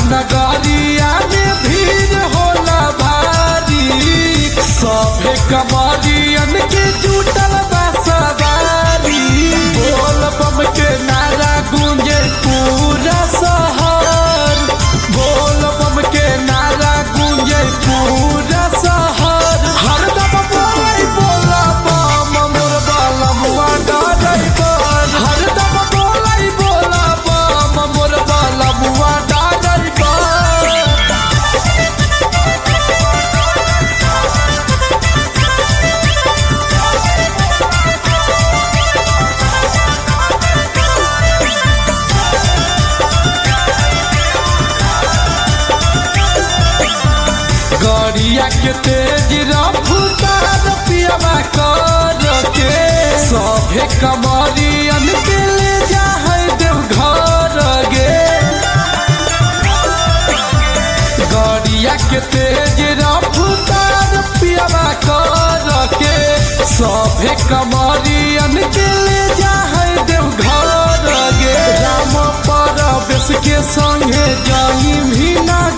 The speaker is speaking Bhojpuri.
नगरिया में भीड़ होला भारी सभे कमरियन के जुटल बा सवारी बोल बम के नारा गूंजे पूरा शहर बोल बम के नारा गूंजे पूरा शहर हरदम बोलाई बोला बम मोर बलमुआ डरै बन हरदम बोलाई बोला बम मोर बलमुआ डरै बन गरिया के तेज रफ्तार पियवा कर के सभे कमरियन के ले जा है देव घर गे गरिया के तेज रफ्तार पियवा कर के सभे कमरियन के ले जा है देव घर गे राम परवेश के संगे जाई भी ना